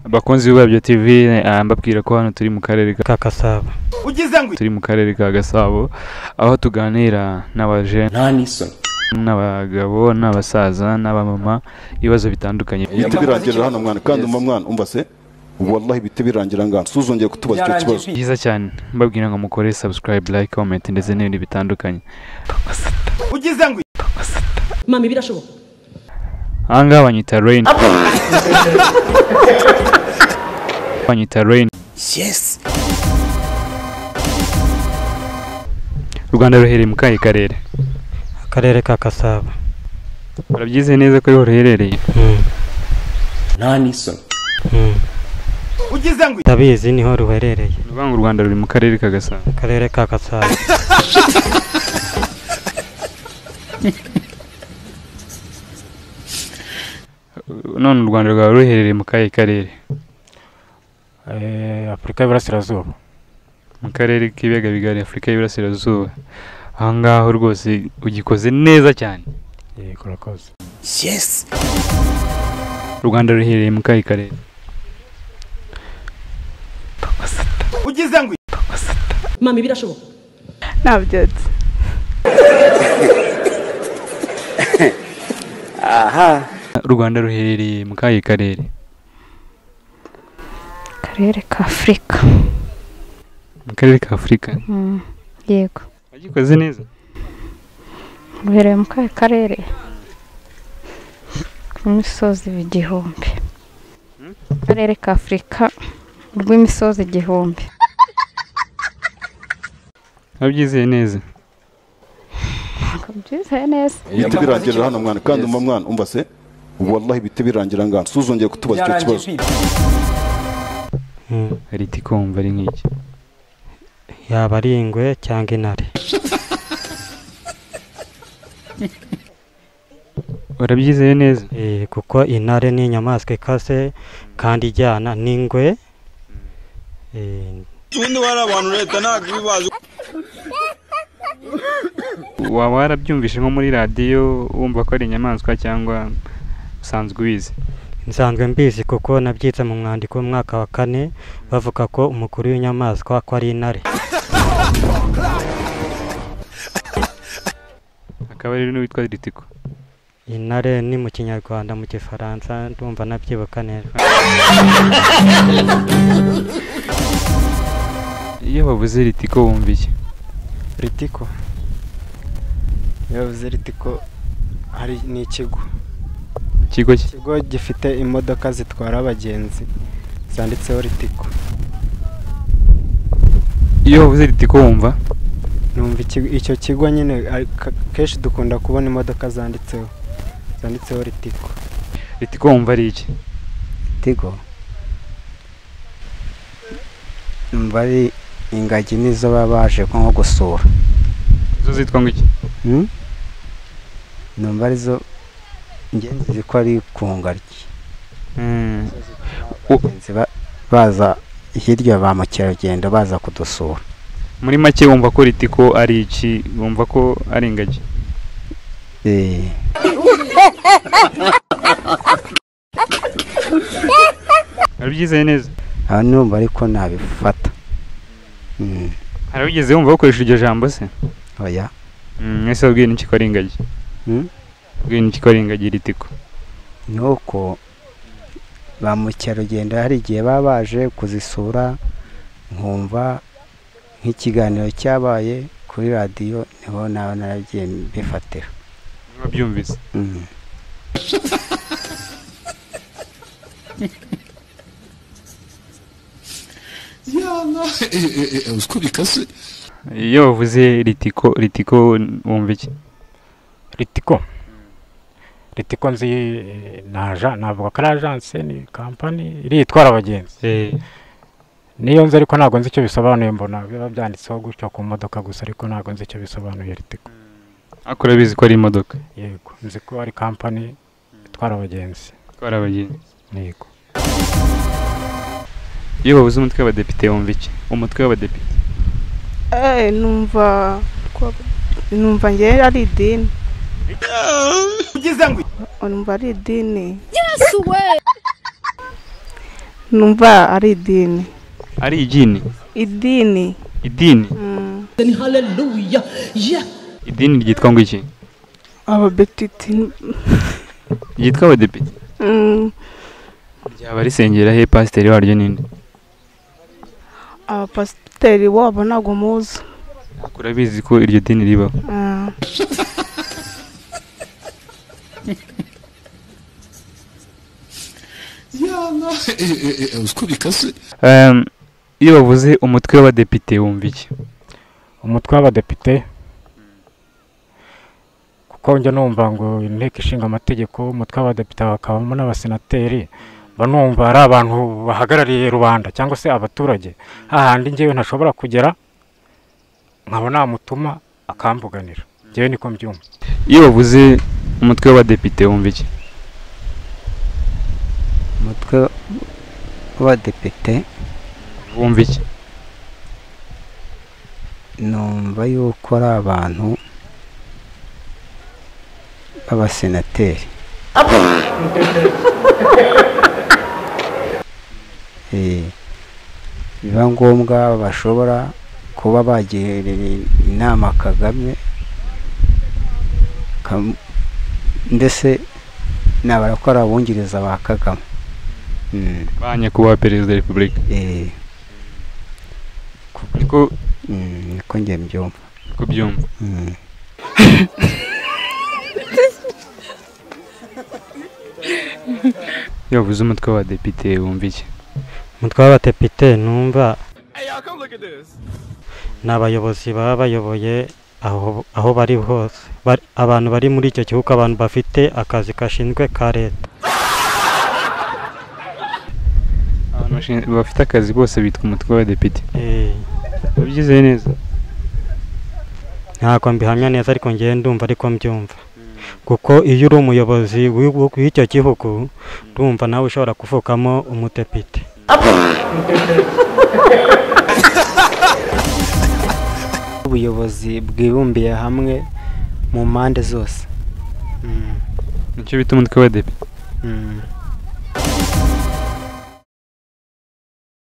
abakunzi b'ibabyo tv eh, mbabwira ko hano turi mu karere ka- ka Gasabo ugize ngo turi mu karere ka gasabo aho tuganira n'abajene nta n'isoni n'abagabo n'abasaza n'abamama ibibazo bitandukanye ibiti birangirira hano mwana kandi umva mwana umva se wallahi ibiti birangira ngana suzongeye kutubaza icyo kibazo byarangiye byiza cyane mbabwira ngo mukore subscribe like comment ndetse n'ibindi bitandukanye ugize ngo mama birashoboka ahangaha banyita rain banyita rain yesi u rwanda ruhereye mu kahe karere akarere ka Gasabo urabyize neza ko ariho ruherereye Mm, nta n'isoni mm. ugize ngo ndabizi niho ruherereye ni ukuvuga ngo u rwanda ruri mu karere ka gasabo akarere ka Gasabo none u rwanda rwaba ruherereye mu kahe karere Eh, afurika y'iburasirazuba mu karere k'ibiyaga bigari afurika y'iburasirazuba ahangaho rwose ugikoze neza cyane yego urakoze yesi u rwanda ruherereye mu kahe karere ugize ngo mama birashoboka ntabyutse u rwanda ruherereye mu kahe karere akarere ka afurika mu karere ka afurika Mm, yego wagikoze neza ruherereye mu kahe karere rw'imisozi igihumbi akarere ka afurika rw'imisozi igihumbi wabyizeye neza kabyizeye neza ibiti birangirira hano mwana kandi umva mwana umva se wallahi ibiti birangira ngana suzongeye kutubaza icyo kibazo byarangiye Mm, riti kumva ari nk'iki yaba ari ingwe cyangwa intare urabyizeye neza Eh, kuko intare ni inyamaswa ikase kandi ijyana n'ingwe Eh, waba warabyumvise nko muri radiyo wumva ko ari inyamaswa cyangwa usanzwe ubizi nsanzwe mbizi kuko nabyitse mu mwandiko w'umwaka wa kane bavuga ko umukuru w'inyamaswa ko ari intare akaba ari n'uwitwa ritiko intare ni mu kinyarwanda mu gifaransa ndumva nabyibuka neza iyo bavuze ritiko wumva iki ritiko yavuze ritiko hari ni ikigo ikigo ki- ikigo gifite imodoka zitwara abagenzi zanditseho ritiko iyo bavuze ritiko wumva numva ikigo- icyo kigo nyine ari- ka- kenshi dukunda kubona imodoka zanditseho zanditseho ritiko ritiko wumva ari iki tigo numva ari ingagi nizo baba baje nko gusura zo zitwa ngo iki Hmm? numva arizo njye nzi ko ari ku ngaryi Mm. Abagenzi ba- baza hirya ba mukerarugendo baza kudusura muri make wumva ko ritiko ari iki wumva ko ari ingagi Eh, urabyizeye neza aha numva ariko nabifata Hmm, harabigeze wumva bakoresha iryo jambo se oya Mm, ese wabwiye n'iki ko ari ingagi Hmm? wabwiye n'iki ko ari ingagi ritiko ni uko ba mukerarugendo hari igihe baba baje kuzisura nkumva nk'ikiganiro cyabaye kuri radiyo niho nawe naragiye mbifatira wabyumvise Mm. iyo bavuze ritiko ritiko wumva iki ritiko ritiko nzi naja navuga ko ari ajanse ni kampani iriya itwara abagenzi niyo nzi ariko ntabwo nzi icyo bisobanuye mbona biba byanditseho gutyo ku modoka gusa ariko ntabwo nzi icyo bisobanuye ritiko ariko urabizi ko ari imodoka yego nzi ko ari kampani itwara abagenzi itwara abagenzi yego iyo bavuze umutwe w'abadepite wumva iki umutwe w'abadepite numva numva ngewe ari idini ugize ngo numva ari idini numva ari idini ari idini idini idini Ni haleluya. Yeah. idini ryitwa ngo iki ababetiti ryitwa abadepite mm, ryaba risengera he pasiteri waryo ninde abapasiteri wabo ntabwo muzi urabizi ko iryo dini ribaho Ah. uziko bikase Em, iyo bavuze umutwe w'abadepite wumva iki umutwe w'abadepite kuko njya numva ngo inteko ishinga amategeko umutwe w'abadepite bakabamo n'abasenateri mba numva ari abantu bahagarariye rubanda cyangwa se abaturage hahandi njyewe ntashobora kugera nkaba namutuma akamvuganira njyewe niko mbyumva iyo bavuze umutwe w'abadepite wumva iki umutwe w'abadepite wumva iki numva yuko ari abantu b'abasenateri Eh, biba ngombwa bashobora kuba bagirira inama kagame Kam- ndetse nabara ko ari abungiriza ba kagame Mm. ba nyakubahwa perezida wa repubulika niko Mm, niko njye mbyumva niko byumva Mm. iyo bavuze umutwe w'abadepite wumva iki umutwe w'abadepite numva ni abayobozi baba bayoboye aho aho bari hose Bari- abantu bari muri icyo gihugu abantu bafite akazi gashinzwe ka leta abantu bashin- bafite akazi bose bitwa umutwe w'abadepite Eh, wabyize neza ntabwo mbihamya neza ariko ngewe ndumva ariko mbyumva kuko iyo uri umuyobozi w'igihugu- w'icyo gihugu ndumva nawe ushobora kuvukamo umudepite ubuyobozi bwibumbiye hamwe mu mpande zose nicyo bita umutwe w'abadepite Mm.